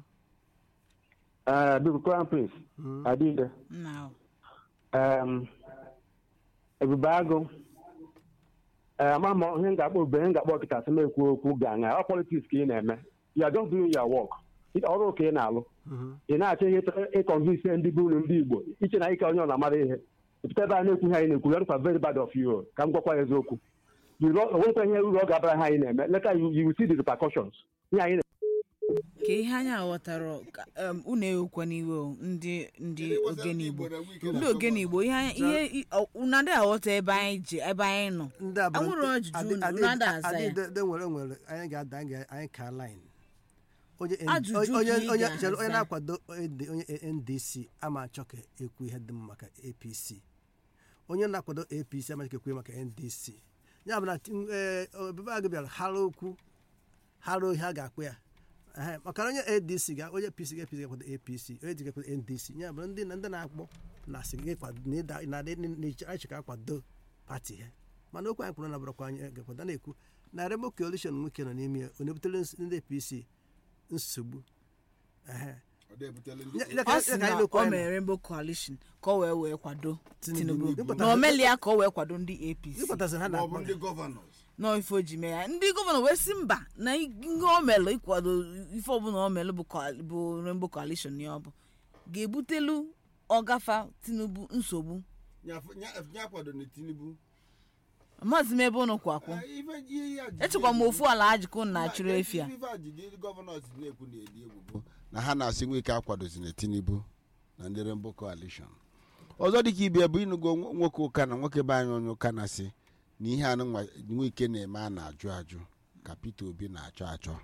Ee, biko Crown Prince, Mm. Adịde. nna ọ Um, Ebube Agụ. Ee, ama m ihe m ga-akpọ obube ihe m ga-akpọ ọkịta sị m ekwu okwu ga-aṅa ọ politiks ka ị na-eme you are just doing your work ọrụ ka ị na-alụ Mhm. ị na-achọ ihe ịkọnvinsi ndị bụ unu ndị Igbo iche na ike onye ọ na-amara ihe pụta ebe a na-ekwu ihe anyị na-ekwu ya very bad of you ka m gwakwa ya eziokwu You know, o nwekwa ihe uru ọ ga-abara ha anyị na-eme leta you you will see the repercussions ihe anyị ka ihe anyị aghọtara ka, um, unu ewekwa n'iwe o, ndị ndị ogene igbo ndị ogene igbo ihe anyị- ihe i- ọ- unu adịghị aghọta ebe anyị ji ebe anyị nọ ndị a bụ Anwụrụ ọjụjụ adị- unu, adị- unu ada aza ya. adị- de nwere nwere anyị ga-ada anyị ga- anyị ka line onye Ajụjụ onye- ka onye ị onye ga-aza. chere onye na-akwado ND onye ndc ama achọ ka ekwu ihe dị mma maka apc onye na-akwado apc ama achọ ka ekwu ihe maka ndc ya bụ na ti- eh, obebe agụ bịara hara okwu hara ihe a ga-akpụ ya Ehe, maka na onye adc ga onye pc ga apc ga-akwado apc onye dị ga-akwado ndc ya bụ ndị na ndị na-akpọ na asị gị kwado na ịda na adị na-achọ ka akwado pati ha mana okwu anyị kwuru na bụrụkwa anyị ga-akwado na-ekwu na remo coalition nwoke nọ n'ime ya ọ na-ebutere ns- ndị apc nsogbu Ehe. Ya- ya ka- ọ ya sị ka na anyị na-ekwu o anyị mere rainbow coalition ka o wee wee kwado Tinubu. tinubu Ịpụta- na omelia ka o wee kwado ndị apc ịkpọtasị ha ma ọ bụ na-akpọ ndị gọvanọs nọọ ife o ji mee ya ndị gọvanọ wee sị mba na ihe o melụ ịkwado ife ọbụla o melụ bụ coal- bụ rainbow coalition ya ọ bụ ga-ebutelu ọgafa tinubu nsogbu ya kwado na tinubu maazị m ebe ụnụ kwakwụ echekwa m ofu ala ajikọ na achụrụ efi a ife ajụjụ ndị gọvanọs na-ekwu na-edi egwu bụ na ha na-asị nwike akwadozi na tinubu na ndị Rainbow coalition ọzọ dịka ibe bụ ịnụgo nwo- nwoke ụka na nwoke be anyị onye ụka na-asị na ihe anụ nwa nwike na-eme a na-ajụ ajụ ka peter obi na-achọ achọ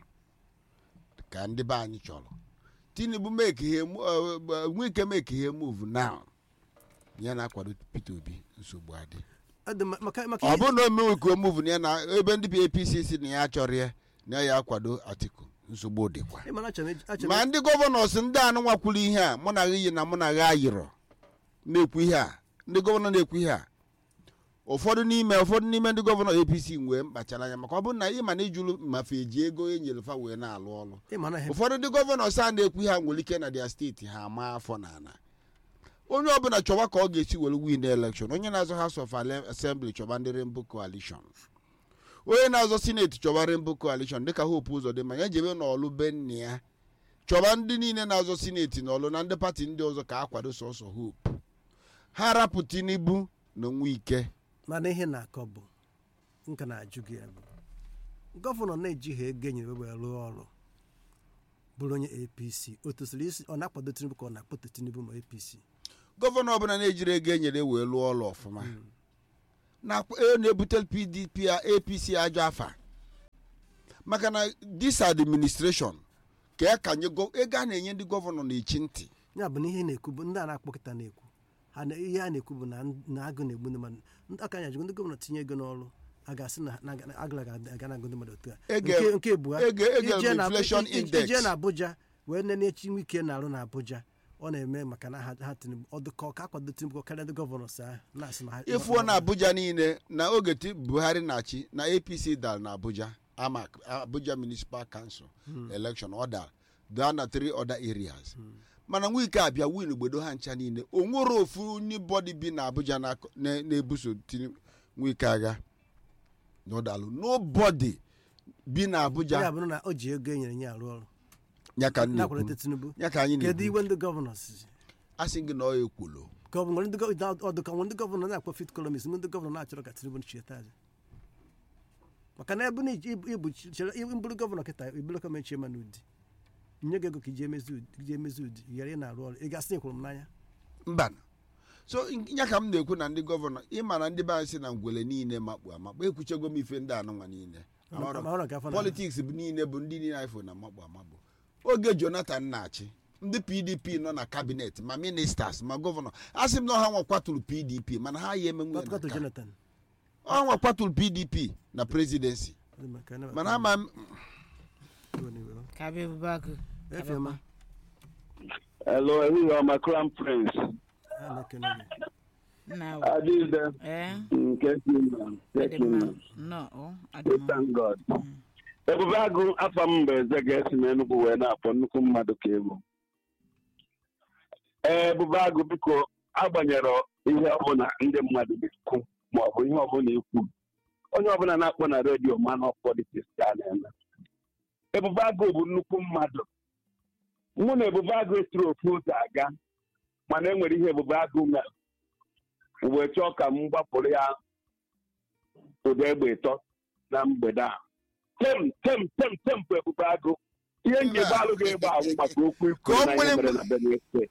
ka ndị be anyị chọrọ tinubu make ihe mo- eh, eh, nwike make ihe move now ya na-akwado peter obi nsogbu adị Ọ dị mma- maka maka ọ ihe- bụrụ na o mewe ka o muvu na ya na ebe ndị apc si na ya achọrọ ya na ya akwado atiku nsogbu dịkwa ị mara achọrọ m iji- achọrọ m ma ndị gọvanọs ndị anụ nwakwuru ihe a mụ na gị yi na mụ na gị ayịrọ na-ekwu ihe a ndị gọvanọ na-ekwu ihe a ụfọdụ n'ime ụfọdụ n'ime ndị gọvanọ apc nwee mkpachara anya maka ọ bụrụ na ị ma na ijulu mafe eji ego e nyere fa wee na-alụ ọrụ ị mara ihe ụfọdụ ndị gọvanọs a na-ekwu ihe a nwere ike na dia steeti ha ama afọ na ana onye ọbụla chọwa ka ọ ga-esi were win election onye na-azọ house of Ale- assembly chọba ndị rainbow coalition onye na-azọ sineti chọba rainbow coalition dịka hope ụzọ dị ma ya jebe n'ọlụ be nna ya chọba ndị niile na-azọ sineti n'ọlụ na ndị pati ndị ọzọ ka akwado sọsọ hope ha rapụ tinubu na nwike mana ihe na-akọ bụ nka na-ajụ gị ya bụ gọvanọ na-ejighị ego enyere wee rụọ ọrụ bụrụ onye apc o tosiri isi ọ na-akwado tinubu ka ọ na-akpọte tinubu ma apc gọvanọ ọbụla na-ejiri ego enyere wee lụọ ọrụ ọfụma na e na-ebute pdp a apc ajọ afa maka na this administration ka ya ka nye gọ- ego a na-enye ndị gọvanọ na-echi ntị ya bụ na ihe na-ekwu bụ ndị a na-akpọkịta na-ekwu ha na ihe a na-ekwu bụ na na agụ na-egbu ndị mmadụ ndị aka nya jụgo ndị gọvanọ tinye ego n'ọrụ a ga-asị na na- na- agụla ga-aga na agụ ndị mmadụ otu a Ege- nke nke bụ ha ege- ege ije na- inflation ije- index. ije na abuja wee nene chi nwike na-arụ na abuja ọ na-eme maka na ha ha tinubu ọ dị ka ọ ka akwado tinubu karịa ndị gọvanọ si ahụ na-asị na ha ịfụọ na abuja niile na oge ti buhari na-achị na apc dara na abuja amak abuja municipal council election ọ dara daa na three other areas mana nwike abịa win gbodo ha ncha niile o nwere ofu onye bọdi bi na abuja na- na- na-ebuso Tinubu- nwike agha n'ọdalụ nobody bi na ya abuja bụrụ na o ji ego e nyere nye arụ ọrụ ya ka m na-akwalite na-ekwu tinubu ya ka anyị kedu na-ekwu iwe ndị gọvanọ si asị gị na ọ ekwulo gọvanọ ndị gọ- ọdụ ka ndị gọvanọ na-akpọ fit columnist ndị gọvanọ na-achọrọ ka tinubu chieta aja maka na ebe na iji- ibu ibu chere mbụrụ gọvanọ kịta ibụrụ kọment chema n'ụdị nye gị ego ka iji emezi ụdị iji emezi ụdị ghara ị na-arụ ọrụ ị gasị ekwuru m n'anya mba so ya ka m na-ekwu na ndị gọvanọ ịma na ndị be anyị si na ngwele niile makpu amakpu ekwuchego m ife ndị anụnwa niile Amarọ- Ma ọrụ nke afọ na- politiks bụ niile bụ ndị niile anyị fụ na makpu amakpu oge jonathan na-achị ndị pdp nọ na kabinet ma ministers ma gọvanọ a sị m na ọha nwa kwaturu pdp mana ha ya emenwe Kwatụ jonathan ọha nwa kwaturu pdp na presidency mana ama m ka bịa ebube agụ efioma Hello, ehihie ọma Crown Prince. a na-ekene gị nna Adịde ee nke si na adị nke mma na nnọọ adị mma Thank God. Ebube agụ afọ m mgbe eze ga-esi n'Enugwu wee na-akpọ nnukwu mmadụ ka egwu. Ee, Ebube agụ biko agbanyere ihe ọbụla ndị mmadụ na-ekwu ma ọ bụ ihe ọbụla ikwu. Onye ọbụla na-akpọ na redio ma na politiks ka a na-eme. Ebube agụ bụ nnukwu mmadụ. Mụ na Ebube agụ esiri ofu ụzọ aga mana e nwere ihe Ebube agụ mere. wee chọọ ka m gbapụrụ ya ụda egbe ịtọ na mgbede a tem tem tem tem bụ ebube agụ ihe njebe alụ ga-egbe ahụ maka okwu ikwu Ka o na ihe nwere- mere na benue steeti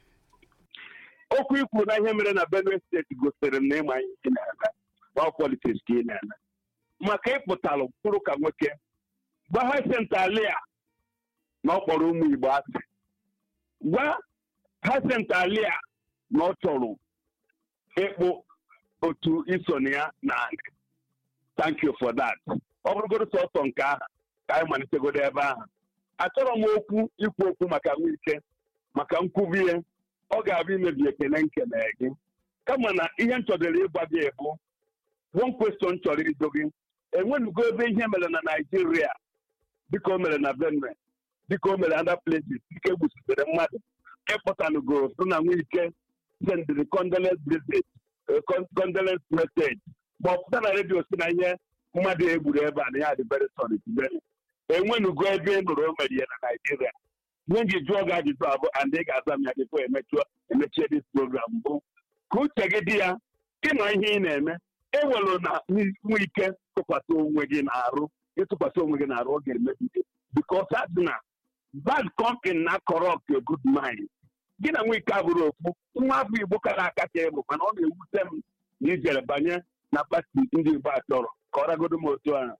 okwu ikwu na ihe mere na benue steeti gosiri m na ịma ihe ị na-eme ọ politiks ka ị na-eme maka ịpụtalụ kwuru ka nwoke gwa ha sentalia na ọ kpọrọ ụmụ igbo asị gwa ha sentalia na ọ chọrọ ịkpụ otu iso na ya na anyị thank you for that ọ bụrụgodo sọsọ nke ahụ ka anyị malitegodo ebe ahụ achọrọ m okwu ikwu okwu maka nwike maka nkwubie ọ ga-abụ imebi ekele nkele gị kama na ihe m chọdoro ịgwa gị bụ one question chọrọ ịjụ gị enwenugo ebe ihe mere na naijiria dịka o mere na benue dịka o mere other places dịka egbusitere mmadụ ịkpọtanugo so na nwike sendịrị condolence visit eh, con- condolence message ma ọ pụta na redio si na ihe mmadụ egburu ebe a na ya dị very sorry today enwenugo ebe ị nụrụ o mere ihe na naijiria ihe m ji jụọ gị ajụjụ abụ and ị ga-aza m ya bifo emechuo emechie dis program bụ ka uche gị dị ya ịma ihe ị na-eme ewelu na nwe ike tụkwasị onwe gị na-arụ ịtụkwasị onwe gị na-arụ ọ ga-emebide bikos adị na bad company na corrupt a good mind gị na nwike abụrụ okwu nwa afọ igbo kara akacha ịbụ mana ọ na-ewute m na ijere banye na pati ndị igbo achọrọ ka ọ ragodo m otu ahụ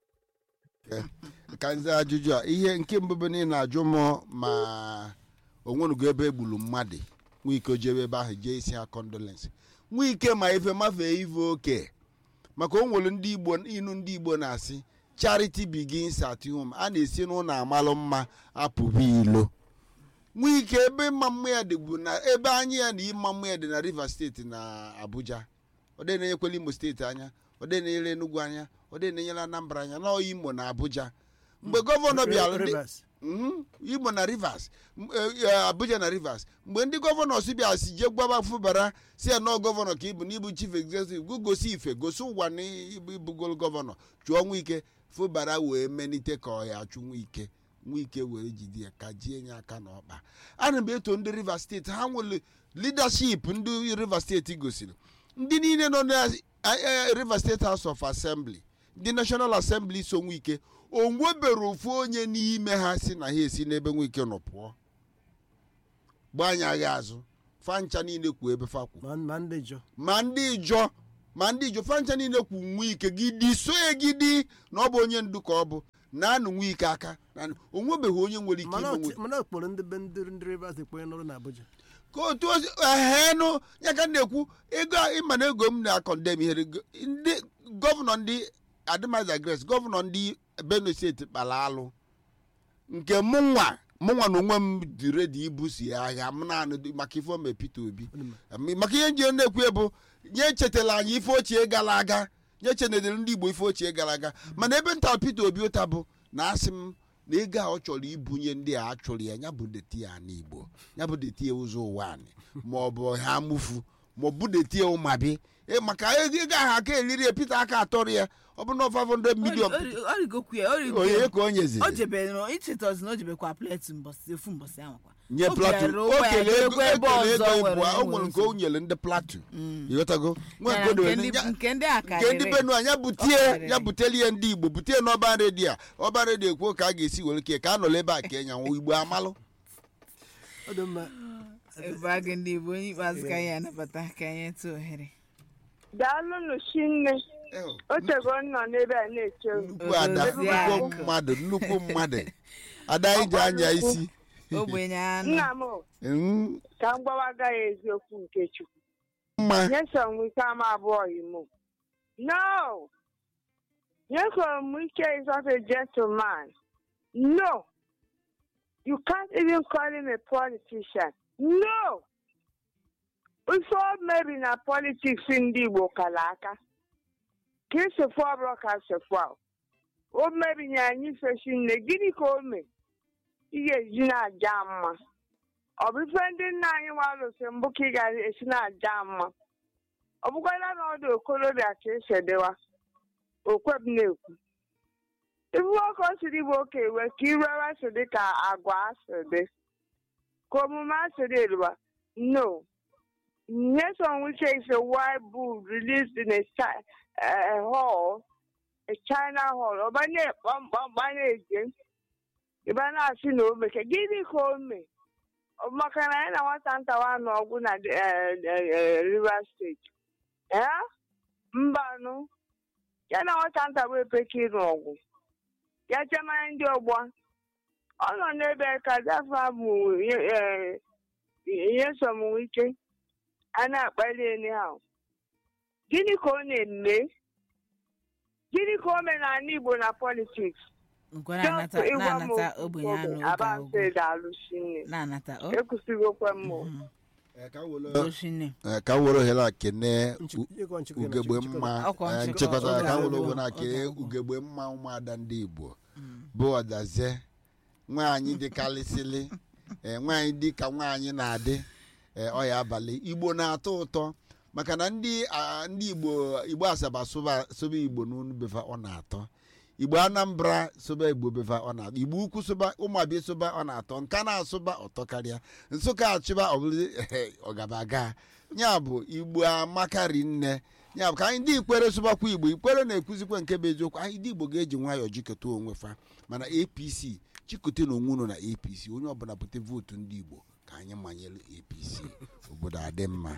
ka nze ajụjụ a ihe nke mbụ bụ na ị na-ajụ m ma onwenugo ebe egburu mmadụ nwike jebe ebe ahụ jee isi ha condolence nwike ma ife mafee ife oke maka o nwere ndị igbo inu ndị igbo na-asị charity begins at home a na-esi n'ụlọ amalụ mma apụbụ ilo nwike ebe mma mma ya dịbu na ebe anya ya na ịma mma ya dị na rivers steeti na abuja ọ dị na-enyekwela imo steeti anya ọ dị na-enyere enugu anya ọ dị na-enyere anambra anya na imo na abuja mgbe gọvanọ bịara ndị- Rivers. Mhm. imo na rivers m- eh, eh, abuja na rivers mgbe ndị gọvanọ si bịa si jee gwaba fụbara si ya nọọ gọvanọ ka ịbụ n'ịbụ chief executive gụ gosi ife gosi ụwa na ịbụ ịbụgol gọvanọ chụọ nwike fụbara wee menite ka ọ ya achụ nwike nwike were jide ya ka jie nye aka n'ọkpa ana m eto ndị rivers steeti ha nwere leadership ndị rivers steeti gosiri ndị niile nọ na eh, rivers state house of assembly ndị national assembly so nwike o nwebere ofu onye n'ime ha si na ha esi n'ebe nwike nọ pụọ gbanyaghị azụ fancha niile kwu ebe fa kwu ma ma ndị jọ ma ndị jọ ma ndị jọ fancha niile kwu nwike gidi so ya gidi na ọ bụ onye ndu ka ọ bụ na-anụ nwike aka na- o nwebeghị onye nwere ike mana ime ọtị- nwike mana okporo ndị be ndị ndị rivers ekwenye nọrọ na abuja ka otu ozi ehenụ ya ka m na-ekwu ego a- ịma na ego m na-akọndem ihere go- ndị gọvanọ ndị adịmaza grace gọvanọ ndị benue steeti kpara alụ nke mụnwa mụnwa na onwe m dị redi ibusi agha m naanị dị- maka ife ome peter obi Em, maka ihe nji na-ekwu bụ nye chetala anyị ife ochie gara aga nye chenedere ndị igbo ife ochie gara aga mana ebe nta peter obi ụta bụ na asị m na ego a ọ chọrọ ibunye ndị a achụrụ ya ya bụ deti ya n'igbo ya bụ deti ya ụzọ ụwa anyị ma ọ bụ ha mufu ma ọ bụ deti ya ụmabi E, maka ego ego ahụ aka eliri ya peter aka atọrọ ya ọ bụ na 500 million ọ rigokwu ya ọ rigokwu onye ya ka o nyeziri o jebere na ichetazi na o jebekwa pleti mbọsị efu mbọsị ahụ kwa nye O platu bịara o ụgbọ ya kele ego jerekwa ebe ekele ego ọzọ ịbụ were o nwere nke o nsogbu. nyere ndị platu ịghọtago nwe Ya nke o nke dowere ndị- ya- nke ndị a nke karịrị. ndị benu anya butie Ọ karịrị. ya buteli ya ndị igbo butie n'ọba redio a ọba redio kwuo ka a ga-esi were ke ka a nọrọ ebe a ka ịnyanwụ igbo amalụ ọ dị mma ebe a gị ndị igbo onye ikpeazụ ka anyị anabata ka anyị tụ ohere daalụnụ chinne otego m nọ n'ebe a na-eche unu. nnukwu ada nnukwu mmadụ nnukwu mmadụ ada anyị ji anya isi ogbenye anụ nna m o, Mm, ka m gbawaga ya eziokwu nke chukwu mma nyesom ike ama abụọ imo no nyesom ike is not a gentleman no you can't even call him a politician no ife o mebi na politiks ndị igbo kara aka ka esofu ọbụla ka sofu ahụ o mebinye anyị fesi nne gịnị ka o mee ị ga-eji na-aja mma ọ bụ ife ndị nna anyị walụsị mbụ ka ị ga-esi na-aja mma ọ bụkwala na ọdụ okorobịa ka esi edewa okweb na-ekwu ibu nwoke o siri bụ oke ewe ka irewe si dị ka agwa asị dị ka omume asị dị eluwa no Nyesom Wike is a white bull released in a, chi- a hall, a China hall. Ọba na-ekpọmkpọmkpa na-eje. Ịba na-asị na o meke. Gịnị ka o mee? Ọ maka na ya na nwata ntawa n'ọgwụ na eh, eh, eh, Rivers State. Eh? Mbanụ. Ya na nwata ntawa epeke ịrụ ọgwụ. Ya chemanya ndị ọgbọ. Ọ nọ n'ebe ka dafa bụ Nyesom Wike. a na-akpali anyhow gịnị ka ọ na-eme gịnị ka o mee n'ala igbo na politiks nkwa na-anata na-anata ogbenye anụ oge aba agwụ mfe daalụsi nne na-anata o ekwusịgokwe m o. oshinne Eh, ka m were ohere a kene Nchịkọ- ịkọ nchịkọ ya na ugegbe nchịkọ- mma Ọkwa eh, nchịkọ- nchịkọta oge ka m were agwụ. ohere a Oge kene agwụ. ugegbe mma ụmụada ndị igbo bụ ọdaze nwaanyị dịkarịsịlị eh, nwaanyị dị ka nwaanyị na-adị eh, ọ ya abalị igbo na-atọ ụtọ maka na ndị ah, ndị igbo igbo asaba sụba sụba igbo n'unu befa ọ na-atọ igbo anambra sụba igbo befa ọ na-atọ igbo ukwu sụba ụmụabịa sụba ọ na-atọ nka na-asụba ọtọ karịa nsụka achịba ọbụla ọgabaga ya bụ igbo amakari nne ya bụ ka anyị ndị ikwere sụbakwa igbo ikwere na-ekwuzikwa nke bụ eziokwu anyị ndị igbo ga-eji nwayọọ jikọta onwe fa mana apc chịkọta na onwe unu na apc onye ọbụla bute vootu ndị igbo ka anyị manyere apc obodo adị mma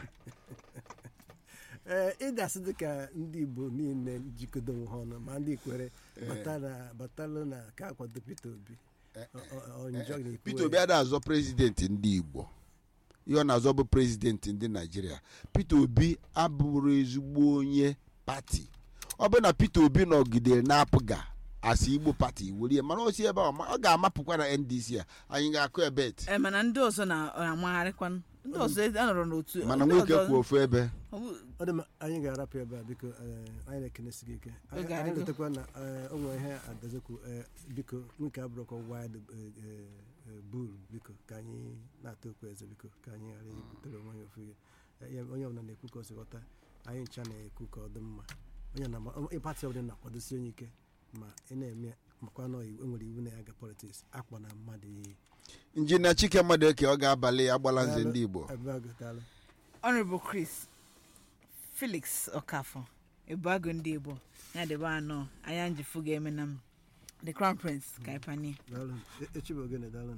ee ị ga-asị dị ka ndị igbo niile jikọdo onwe ha ọnụ ma ndị ikwere batara batalụ na ka akwado peter obi Ọ- ọ- ọ njọ na-ekwu peter obi ada azọ prezidenti ndị igbo ihe ọ na-azọ bụ prezidenti ndị naijiria peter obi abụrụ ezigbo onye pati ọ bụ na peter obi nọgidere na-apụga asị igbo pati werie mana o si ebe a ọ ma- ọ ga-amapụkwa na ndc a anyị ga-akụ ebet ee mana ndị ọzọ na- na-amagharịkwanụ ndị ọzọ anọrọ n'otu mana ndị nwoke ọzọ- kwụ ofu ebe ọ bụ- ọ dị mma anyị ga-arapụ ebe a biko eh, anyị na-ekenesi gị ike anyị Oge anyị adịgo. letakwa na eh, o nwere ihe adazekwu eh, biko nwoke abụrụkwa wild bul biko ka anyị na-ata okwu eze biko ka anyị ghara ibutere onwe ya ofu ihe Eh, ya- onye ọbụla na-ekwu ka o si ghọta anyị ncha na-ekwu ka ọ dị mma onye na ịpati ọbụla na-akwadosi onye ike ma ị na-eme makwa na iwu- enwere iwu na-aga politiks akpọ na mmadụ iyi injinia chike mmadụ eke ọ ga-abalị agbala nze ndị igbo ebe a gụtara honorable chris felix okafọ ebuago ndị igbo ya debe anọ anya njifu ga-eme na m the crown prince ka ịpanye daalụ echi bụ ogene daalụ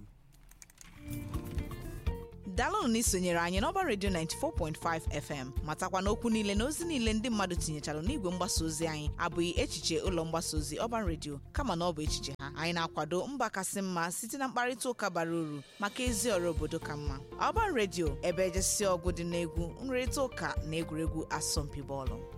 daalụnụ na isonyere anyị n'ọba redio 94.5 fm matakwa n'okwu niile na ozi niile ndị mmadụ tinyechara n'igwe mgbasa ozi anyị abụghị echiche ụlọ mgbasa ozi ọban redio kama na ọ bụ echiche ha anyị na-akwado mba kasị mma site na mkparịta ụka bara uru maka ezi ọrụ obodo ka mma ọban redio ebe ejesi ọgụ dị n'egwu nrịrịta ụka na egwuregwu asọmpi bọọlụ